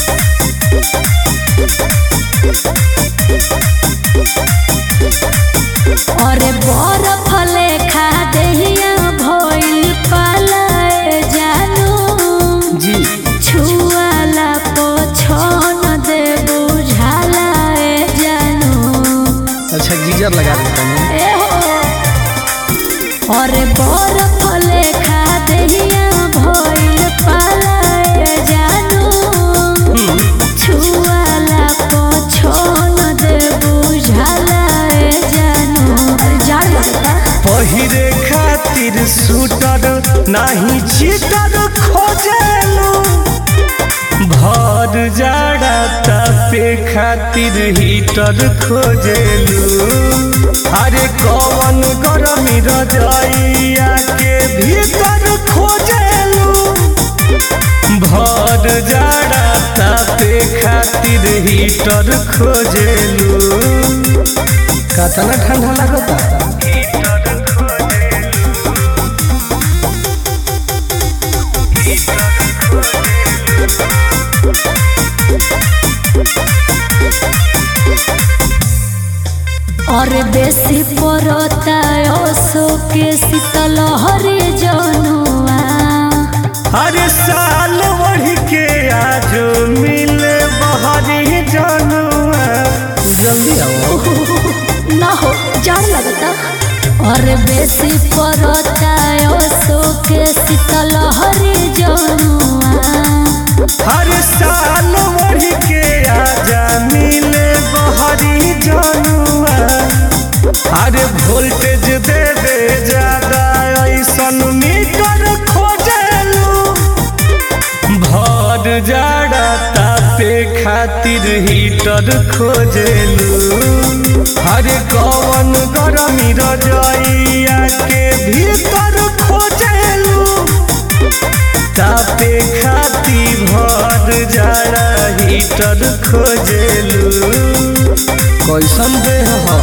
अरे बरफ लेखा देहिया भइल पालाए जानू जी छुआला पोछन दे बुझालाए जानू अच्छा गीजर लगा देता हूँ ए हो अरे बरफ लेखा देहिया भइल पालाए जानू छुआला पोछन दे बुझालाए जानू अरे जाड़ लगता पहिरे खातिर सूटर नाही चीटर खोजेलू भर जाड़ा तापे खातिर हीटर खोजेलू अरे कौन गरमी रजैया के भीतर खोजेलू भर जाड़ा तापे खातिर हीटर खोजेलू कतना ठंडा लगता अरे बेसी पड़ता ओसो के शीतल हरे जनुआ हर साल बढ़ के आज मिले बहरी जनुआ जल्दी आओ ना हो जाड़ लगता अरे बेसी पड़ता ओसो के शीतल हरे जनुआ हर साल बढ़ के आजा मिले बहरी जनुआ अरे वोल्टेज दे दे ज्यादा ऐसन मीटर खोजेलू भर जाड़ा तापे खातिर हीटर खोजेलू अरे कौन गरमी रजैया के भीतर खोजेलू तापे खाती भर जाड़ा हीटर खोजेलू कैसन देह हो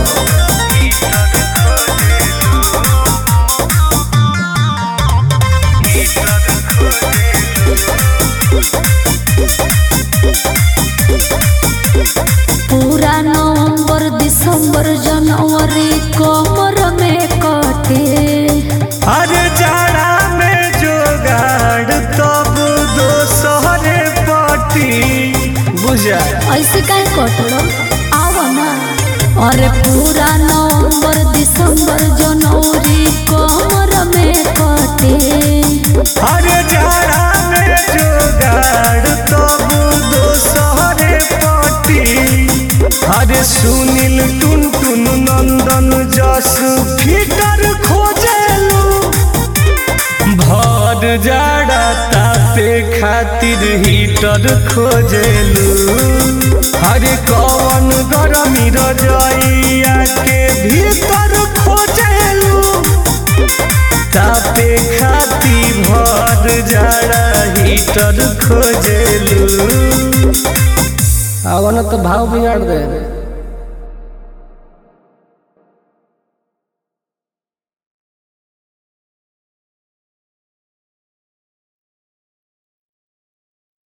पूरा नवंबर दिसंबर जनवरी कमर में कटे अरे जाड़ा में जोगाड़ तब दोसरे पटी बुझा ऐसे काहे कटलो आवा ना अरे पूरा नवंबर दिसंबर जनवरी कमर में कटे अरे जाड़ा में जोगाड़ तब दोसरे पटी अरे सुनील टुन टुन नंदन जस फिटर खोजेलू भर जाड़ा तापे खातिर हीटर खोजेलू अरे कौन गरमी रजैया के भीतर खोजेलू तापे खाती भर जाड़ा हीटर खोजेलू आवन तो भाव बिगाड़ दे